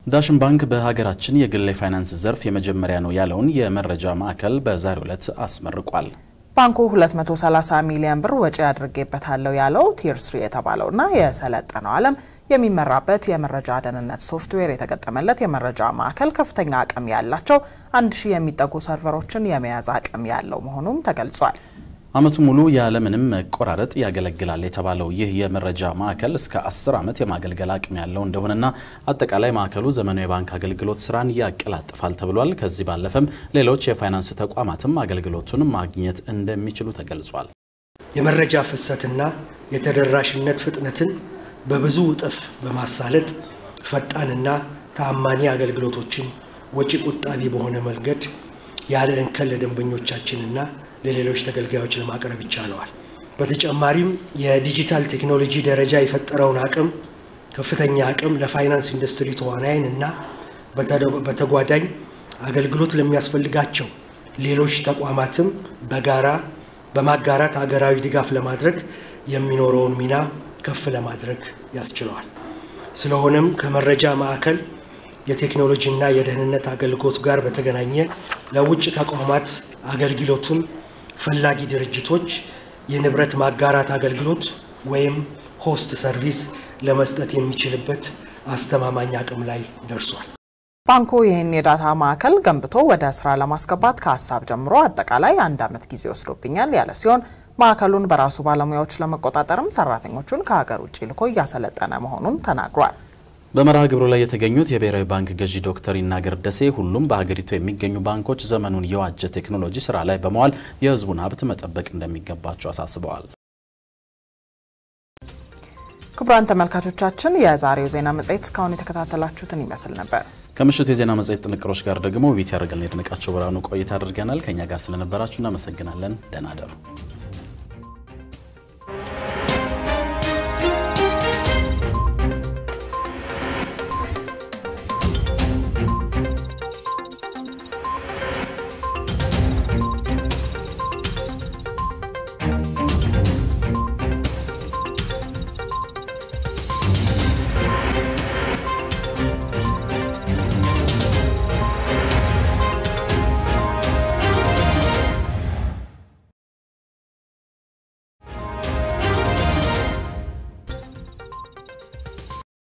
ዳሽን ባንክ በሀገራችን የግል የፋይናንስ ዘርፍ የመጀመሪያ ነው ያለውን የመረጃ ማዕከል በዛሬው ዕለት አስመርቋል። ባንኩ 230 ሚሊዮን ብር ወጪ አድርጌበታለሁ ያለው ቲር ስሪ የተባለውና የሰለጠነው ዓለም የሚመራበት የመረጃ ደህንነት ሶፍትዌር የተገጠመለት የመረጃ ማዕከል ከፍተኛ አቅም ያላቸው አንድ ሺህ የሚጠጉ ሰርቨሮችን የመያዝ አቅም ያለው መሆኑም ተገልጿል። ዓመቱ ሙሉ ያለምንም መቆራረጥ ያገለግላል የተባለው ይህ የመረጃ ማዕከል እስከ 10 ዓመት የማገልገል አቅም ያለው እንደሆነና አጠቃላይ ማዕከሉ ዘመናዊ የባንክ አገልግሎት ስራን ያቀላጥፋል ተብሏል። ከዚህ ባለፈም ሌሎች የፋይናንስ ተቋማትም አገልግሎቱን ማግኘት እንደሚችሉ ተገልጿል። የመረጃ ፍሰትና የተደራሽነት ፍጥነትን በብዙ እጥፍ በማሳለጥ ፈጣንና ተአማኒ አገልግሎቶችን ወጪ ቆጣቢ በሆነ መንገድ ያለ እንከን ለደንበኞቻችንና ለሌሎች ተገልጋዮች ለማቅረብ ይቻለዋል። በተጨማሪም የዲጂታል ቴክኖሎጂ ደረጃ የፈጠረውን አቅም ከፍተኛ አቅም ለፋይናንስ ኢንዱስትሪ ተዋናይን እና በተጓዳኝ አገልግሎት ለሚያስፈልጋቸው ሌሎች ተቋማትም በጋራ በማጋራት ሀገራዊ ድጋፍ ለማድረግ የሚኖረውን ሚና ከፍ ለማድረግ ያስችለዋል። ስለሆነም ከመረጃ ማዕከል የቴክኖሎጂና የደህንነት አገልግሎት ጋር በተገናኘ ለውጭ ተቋማት አገልግሎቱን ፈላጊ ድርጅቶች የንብረት ማጋራት አገልግሎት ወይም ሆስት ሰርቪስ ለመስጠት የሚችልበት አስተማማኝ አቅም ላይ ደርሷል። ባንኩ ይህን የዳታ ማዕከል ገንብቶ ወደ ስራ ለማስገባት ከሀሳብ ጀምሮ አጠቃላይ አንድ ዓመት ጊዜ ወስዶብኛል ያለ ሲሆን ማዕከሉን በራሱ ባለሙያዎች ለመቆጣጠርም ሰራተኞቹን ከሀገር ውጭ ልኮ እያሰለጠነ መሆኑን ተናግሯል። በመርሃ ግብሩ ላይ የተገኙት የብሔራዊ ባንክ ገዢ ዶክተር ይናገር ደሴ ሁሉም በሀገሪቱ የሚገኙ ባንኮች ዘመኑን የዋጀ ቴክኖሎጂ ስራ ላይ በመዋል የሕዝቡን ሀብት መጠበቅ እንደሚገባቸው አሳስበዋል። ክቡራን ተመልካቾቻችን የዛሬው ዜና መጽሔት እስካሁን የተከታተላችሁትን ይመስል ነበር። ከምሽቱ የዜና መጽሔት ጥንቅሮች ጋር ደግሞ ቤት ያደርገልን የድንቃቸው ብርሃኑ ቆይታ አድርገናል። ከእኛ ጋር ስለነበራችሁ እናመሰግናለን። ደህና እደሩ።